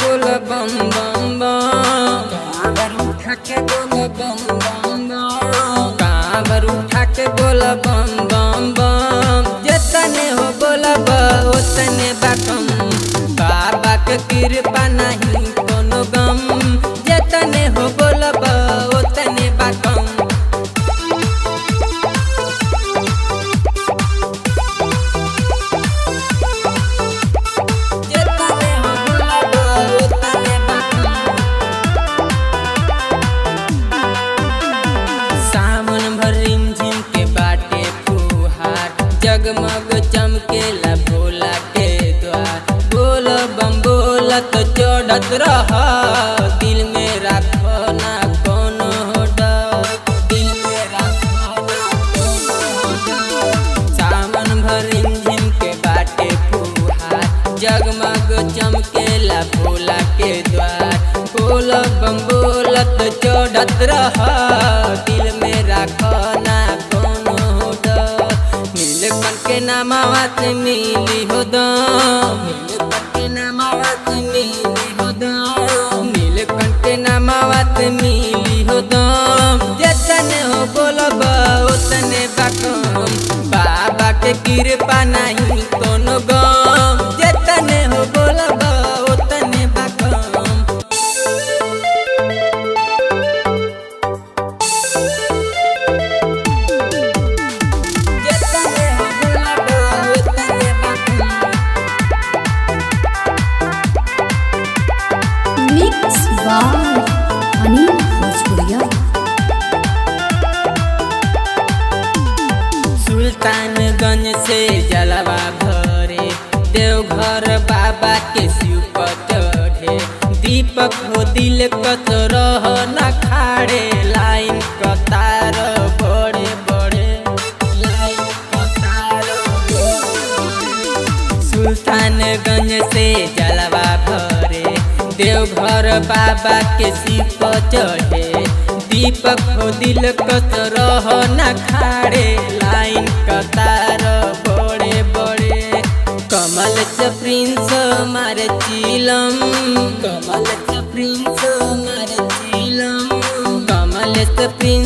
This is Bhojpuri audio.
बोल बम बम बम कांवर उठा के बोल बम बम बम कांवर उठा के बोल बम बम बम जतने हो बोलब ओतने बाकम बाबा के कृपा नहीं कोनो गम जतने हो बोलब ओतने बाकम जतने हो बोलब ओतने बाकम सावन भर रिमझिम के बाटे फुहार जगमग चमकेला भोला के द्वार बोल बम बोलत चढ़त रह दिल में राखो ना कोनो डर दिल में राखो ना कोनो डर सावन भर रिमझिम के बाटे फुहार जगमग चमकेला भोला के द्वार बोल बम बोलत चढ़त रह दिल में राखो ना कोनो डर नीलकंठ के नामावा से मिली हो दम नीलकंठ के नामावा से मिली हो दम नीलकंठ के नामावा से मिली हो दम जतने हो बोलब ओतने बाकम बाबा के कृपा नहीं कोनो गम जतने हो बोलब ओतने बाकम जतने हो बोलब ओतने बाकम मिक्स बाय अनिल भोजपुरिया सुल्तानगंज से जलवा भरे देवघर बाबा के शिव पर चढ़े दीपक हो दिल कत रह न खाड़े लाइन कतार बड़े बड़े लाइन कतार सुल्तानगंज से जलवा भरे देवघर बाबा के शिव पर चढ़े दीपक हो दिल कत रह न खाड़े लाइन कतार बड़े बड़े कमल से प्रिंस मारे चिलम कमल से प्रिंस मारे चिलम कमल से प्रिंस